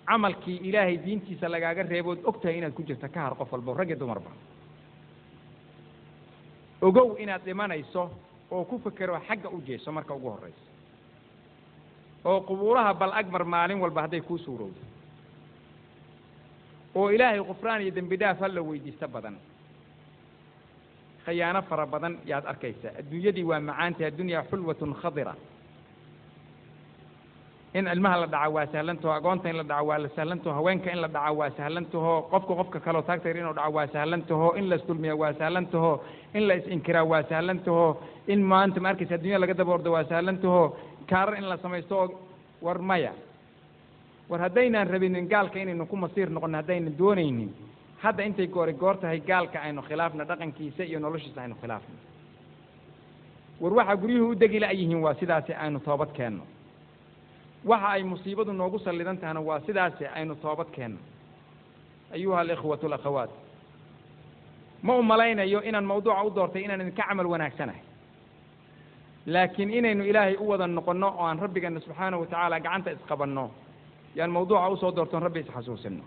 camalkii ilaahay diintiisa lagaaga reebood og tahay inaad ku jirta ka har qof walbo rag iyo dumarba ogow inaad dhimanayso oo ku fekero xagga u jeeso marka ugu horraysa oo qubuuraha bal agmar maalin walba hadday kuu suurowdo oo ilaahay kufraan iyo dembi dhaaf hala weydiisto badan khayaano fara badan yaad arkaysaa adduunyadii waa macaantay addunyaa xulwatun khadira in ilmaha la dhaca waa sahlantaho agoonta in la dhaco waa la sahlantaho haweenka in la dhaco waa sahlantaho qofka qofka kaleo taagtayr inuu dhaco waa sahlantaho in la isdulmiya waa sahlantaho in la is-inkiraa waa sahlantaho in maanta ma arkaysa addunya laga daba ordo waa sahlantaho kaarar in la samaysto oo war maya war haddaynaan rabinin gaalka inaynu ku masiir noqono haddaynan doonaynin hadda intay goori goor tahay gaalka aynu khilaafna dhaqankiisa iyo noloshiisa aynu khilaafno war waxaa guryuhu u degi la-yihiin waa sidaasi aynu toobad keenno waxa ay musiibadu noogu sallidan tahana waa sidaasi aynu toobad keenno ayuha alikhwatu alakhawaat ma u malaynayo inaan mawduuca u doortay inaan idinka camal wanaagsanahay laakiin inaynu ilaahay u wada noqonno oo aan rabbigeena subxaanahu watacaala gacanta isqabanno yaan mawduuca usoo doortoon rabbi isxasuusino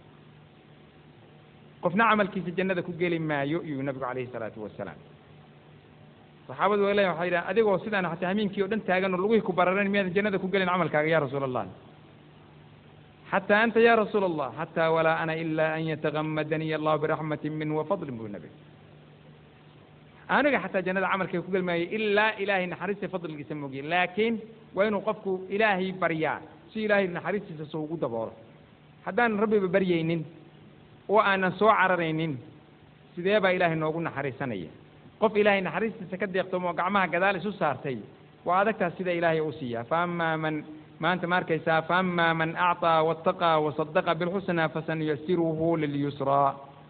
qofna camalkiisa jannada ku geli maayo iyuu nabigu calayhi salaatu wasalaam saxaabadu waa leeyihin waxay yidhahan adigoo sidaan xataa hamiinkii o dhan taagan oo lugihii ku bararan miyaadan jannada ku gelin camalkaaga ya rasuula allah xataa anta ya rasuula allah xataa walaa ana ilaa an yatagamadaniy allahu biraxmatin minhu wafadlin buu nabi aniga xataa jannada camalkayga ku geli maayo ilaa ilaahay naxariista fadligiisa moogiye laakiin waa inuu qofku ilaahay baryaa si ilaahay naxariistiisa soo ugu daboolo haddaanan rabbiba baryaynin oo aanan soo cararaynin sidee baa ilaahay noogu naxariisanaya qof ilaahay naxariistiisa ka deeqtoomo oo gacmaha gadaal isu saartay waa adagtaas sida ilaahay u siiyaa fa amaa man maanta ma arkaysaa fa amaa man acطaa waataqaa wasadaqa bilxusnaa fasanuyasiruhu lilyusraa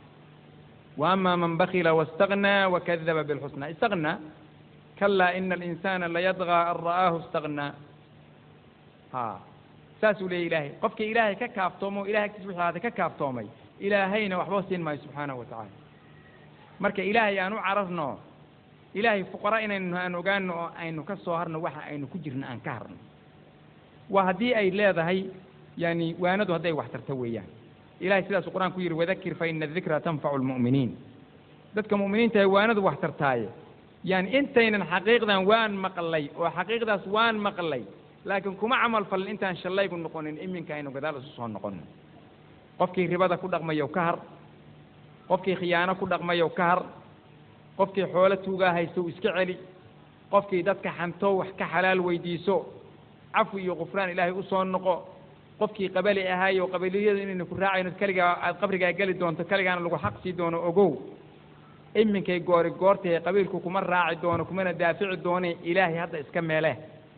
wa amaa man bakila waاstagnaa wakadaba bilxusnaa istagnaa kalaa ina alinsana layadغى an ra'aahu اstagnaa ha saasuu leeyay ilaahay qofkii ilaahay ka kaaftoomo o ilahay agtiis wixii ahaatay ka kaaftoomay ilaahayna waxba siin maayo subxaanahu wa tacaala marka ilaahay aan u cararno ilaahay fuqara inaynu aan ogaano oo aynu ka soo harno waxa aynu ku jirno aan ka harno waa haddii ay leedahay yani waanadu hadday wax tarto weeyaan ilahay sidaasuu qur-aanku yidhi wadakir fa ina adikra tanfacu lmu'miniin dadka mu'miniintahay waanadu wax tartaaye yani intaynan xaqiiqdan waan maqlay oo xaqiiqdaas waan maqlay laakiin kuma camal falin intaan shallaygu noqonin iminka aynu gadaal isu soo noqono qofkii ribada ku dhaqmayow ka har qofkii khiyaano ku dhaqmayow ka har qofkii xoolo tuugaa haystow iska celi qofkii dadka xantow wax ka xalaal weydiiso cafwi iyo kufraan ilaahay u soo noqo qofkii qabali ahaayo qabiliyadu inaynu ku raacayno keligaa aad qabrigaa geli doonto keligaana lagu xaq sii doono ogow iminkay goori goortahe qabiilku kuma raaci doono kumana daafici doone ilaahay hadda iska meele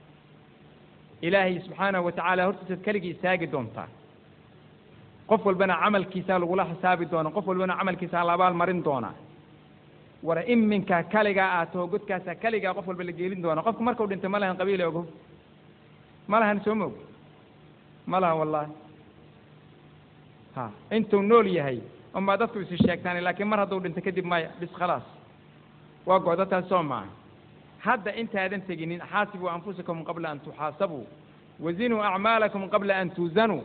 ilaahay subxaanahu watacaala hortiisaad keligii istaagi doontaa qof walbana camalkiisaa lagula xisaabi doona qof walbana camalkiisaa la abaal marin doonaa war iminka kaligaa aad taho godkaasaa keligaa qof walba la geelin doona qofku markau dhintay ma lahan qabiile ogo ma lahan soo moog ma laha wallahi ha intuu nool yahay unbaa dadku isi sheegtaan laakiin mar hadduu dhinto kadib maya bis khalaas waa go'da taas soo maaha hadda intaadan teginin xaasibuu anfusakum qabla an tuxaasabuu wazinuu acmaalakum qabla an tuuzanuu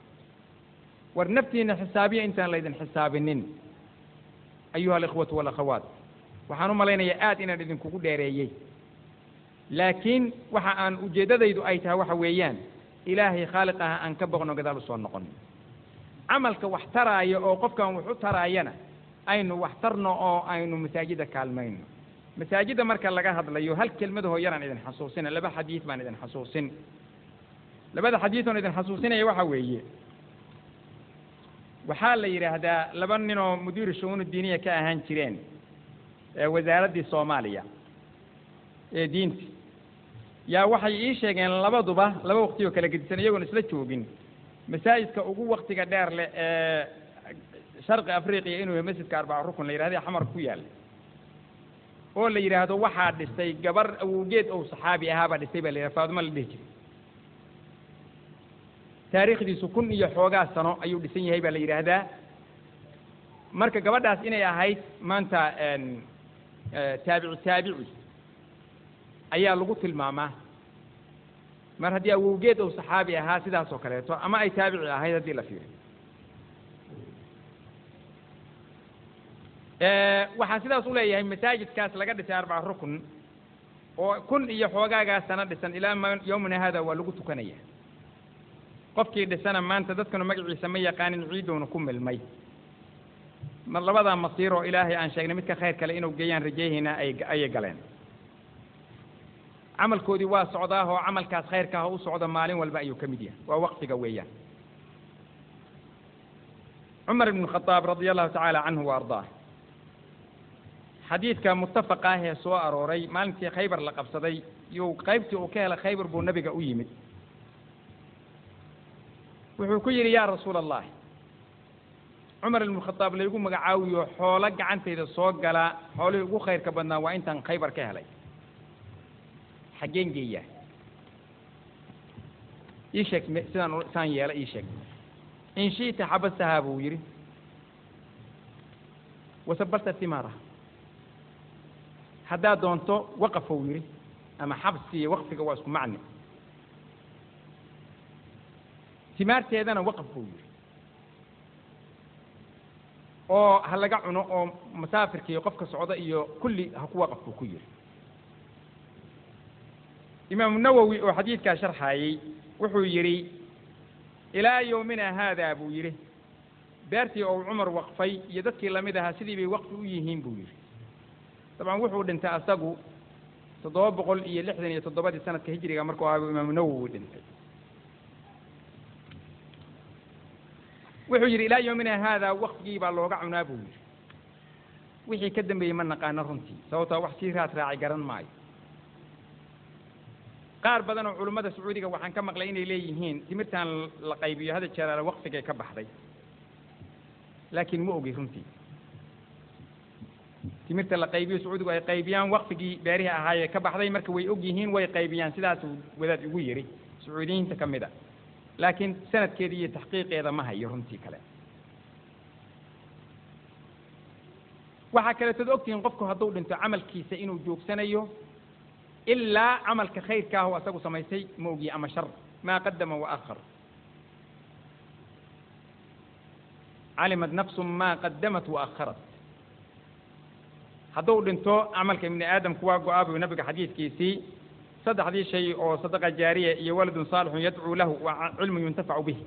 war naftiina xisaabiya intaan laydin xisaabinin ayuha alikhwatu walakhawaat waxaan u malaynayaa aad inaan idinkugu dheereeyey laakiin waxa aan ujeeddadaydu ay tahay waxa weeyaan ilaahay khaaliq ah aan ka boqno gadaal usoo noqon camalka wax taraaya oo qofkan wax u taraayana aynu wax tarno oo aynu masaajida kaalmayno masaajidda marka laga hadlayo hal kelmadahoo yaraan idin xasuusina laba xadiid baan idin xasuusin labada xadiid oon idin xasuusinaya waxa weeye waxaa la yidhaahdaa laba nin oo mudiiru shu'uunu diiniya ka ahaan jireen ee wasaaraddii soomaaliya ee diinta yaa waxay ii sheegeen labaduba laba waqti oo kala gedisan iyagoon isla joogin masaajidka ugu waktiga dheer leh ee sharqi afriqiya inuu yahay masjidka arbaca rukun la yidhahda xamar ku yaalla oo la yidhaahdo waxaa dhistay gabar awowgeed ou saxaabi ahaabaa dhistay baa la yidhahda faaduma la dhihi jiray taariikhdiisu kun iyo xoogaa sano ayuu dhisan yahay baa la yidhaahdaa marka gabadhaas inay ahayd maanta taabici taabici ayaa lagu tilmaamaa mar haddii awowgeed uu saxaabi ahaa sidaas oo kaleeto ama ay taabici ahayd haddii la fiiriyo waxaan sidaas u leeyahay masaajidkaas laga dhisay arbaca rukn oo kun iyo xoogaagaa sano dhisan ilaa ma yowmina hada waa lagu tukanaya qofkii dhisana maanta dadkanu magaciisa ma yaqaanin ciidowna ku milmay mar labadaa masiir oo ilaahay aan sheegnay midka khayr kale inuu geeyaan rajayhayna ay ayay galeen camalkoodii waa socdaah oo camalkaas khayrka ah u socda maalin walba ayuu ka mid yahay waa waqtiga weeyaan cumar ibn khadaab radia allahu tacaala canhu wa ardaah xadiidka muttafaqa ah ee soo arooray maalintii khaybar la qabsaday yuu qaybtii uu ka helay khaybar buu nabiga u yimid wuxuu ku yidhi yaa rasuula allah cumar ibnu khadaab laygu magacaawiyo xoolo gacantayda soo gala xoolihii ugu khayrka badnaa waa intaan khaybar ka helay xaggeen geeyaa ii sheeg sidaan saan yeela ii sheeg in shi'ta xabastahaa buu yidhi wasabarta timaara haddaad doonto waqafou yidhi ama xabsi iyo waqfiga waa isku macni timaarteedana waqaf buu yidhi oo ha laga cuno oo masaafirka iyo qofka socda iyo kulli ha ku waqaf buu ku yidhi imaamu nawowi oo xadiidkaa sharxaayey wuxuu yidhi ilaa yowmina haada buu yidhi beertii ou cumar waqfay iyo dadkii lamid ahaa sidii bay waqfi u yihiin buu yidhi dabcan wuxuu dhintay asagu toddoba boqol iyo lixdan iyo toddobadii sanadka hijriga markuu ahaa buu imaamu nawowi dhintay wuxuu yidhi ilaa yowmina haada waqfigii baa looga cunaa buu yidhi wixii ka dambeeyey ma naqaano runtii sababtoo wax sii raad raacay garan maayo qaar badan oo culummada sacuudiga waxaan ka maqlay inay leeyihiin timirtan la qaybiyo hada jeeraale waqfigay ka baxday laakiin ma ogi runtii timirta la qaybiyo sacuudigu ay qaybiyaan waqfigii beerihii ahaayee ka baxday marka way og yihiin way qaybiyaan sidaasuu wadaad igu yidhi sacuudiyiinta ka mid a laakiin sanadkeeda iyo taxqiiqeeda ma hayo runtii kale waxaa kaleetood ogtihiin qofku hadduu dhinto camalkiisa inuu joogsanayo ilaa camalka khayrka ah oo asagu samaysay ma ogiye ama shar maa qadama wa akhar calimat nafsu maa qadamat wa akharat hadduu dhinto camalka ibni aadamku waa go-aa buu nabiga xadiidkiisii saddexdii shay oo sadaqa jaariya iyo waladun saalixun yadcuu lahu waa cilmun yuntafacu bih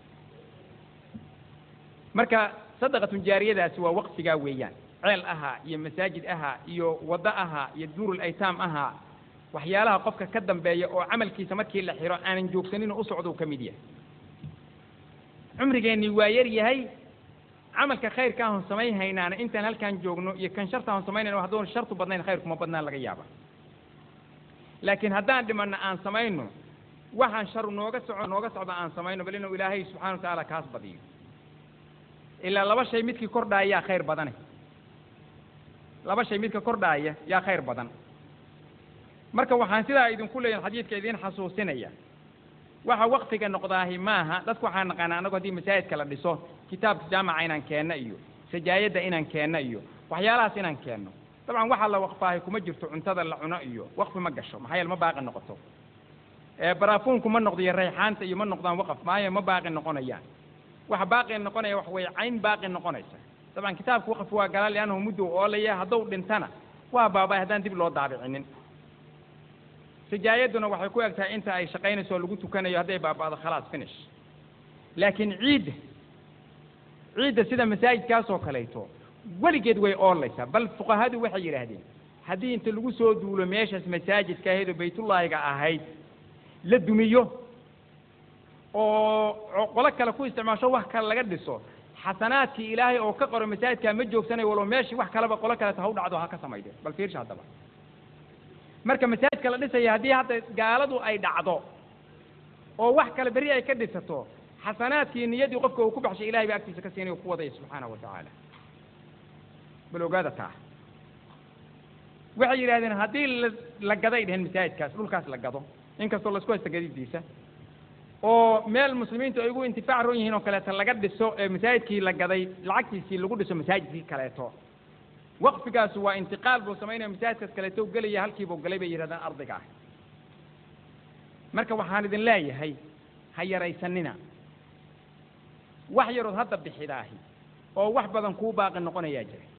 marka sadaqatun jaariyadaasi waa waqfigaa weeyaan ceel ahaa iyo masaajid ahaa iyo waddo ahaa iyo duurul aytaam ahaa waxyaalaha qofka ka dambeeya oo camalkiisa markii la xiro aanan joogsanin u socdou ka mid yahay cumrigeennii waa yar yahay camalka khayrka ahon samayn haynaana intaan halkaan joogno iyo kan sharta ahon samaynayno hadduun shartu badnayn khayrkuma badnaan laga yaaba laakiin haddaan dhimanno aan samayno waxaan sharu nooga soco nooga socda aan samayno bal inuu ilaahay subxana wa tacaala kaas badiyo ilaa laba shay midkii kordhaaya yaa khayr badane laba shay midka kordhaaya yaa khayr badan marka waxaan sidaa idinku leeyahin xadiidka idiin xasuusinaya waxa waqtiga noqdaahi maaha dadku waxaan naqaana annagu haddii masaajidka la dhiso kitaabka jaamaca inaan keenno iyo sajaayadda inaan keenno iyo waxyaalahaas inaan keenno dabcan waxaa la waqfaahay kuma jirto cuntada la cuno iyo waqfi ma gasho maxaa yeele ma baaqi noqoto baraafuunku ma noqdo iyo rayxaanta iyo ma noqdaan waqaf maayo ma baaqi noqonayaan waxa baaqi noqonaya wax weeye cayn baaqi noqonaysa dabcan kitaabka waqfi waa galaa liannahu muddow oolaya hadduu dhintana waa baabay haddaan dib loo daabicinin sajaayadduna waxay ku eg tahay inta ay shaqaynayso oo lagu tukanayo hadday baaba'do khalaas finish laakiin ciidda ciidda sida masaajidkaas oo kaleeto weligeed way oolaysaa bal fuqahadu waxay yidhaahdeen haddii inta lagu soo duulo meeshaas masaajidka ahayd oo baytullaahiga ahayd la dumiyo oo qolo kale ku isticmaasho wax kale laga dhiso xasanaadkii ilaahay oo ka qoro masaajidkaa ma joogsanayo walow meeshii wax kaleba qolo kaleeta ha u dhacdo ha ka samayde bal fiirsha haddaba marka masaajidka la dhisaya haddii hadda gaaladu ay dhacdo oo wax kale berri ay ka dhisato xasanaadkii niyaddii qofka uu ku baxshay ilahay baa agtiisa ka siinay oo ku wadaya subxaanahu wa tacaala bal ogaada taa waxay yidhahdeen haddii la la gaday dheheen masaajidkaas dhulkaas la gado inkastoo laisku haysta gadidiisa oo meel muslimiintu ay ugu intifaac ron yihiin oo kaleeto laga dhiso ee masaajidkii la gaday lacagtiisii lagu dhiso masaajidkii kaleeto waqfigaas waa intiqaal buu samaynaya masaajidkaas kaleeto gelaya halkiibuu galay bay yidhahdaan ardiga ah marka waxaan idin leeyahay ha yaraysanina wax yarood hadda bixidaahi oo wax badan kuu baaqi noqonayaa jira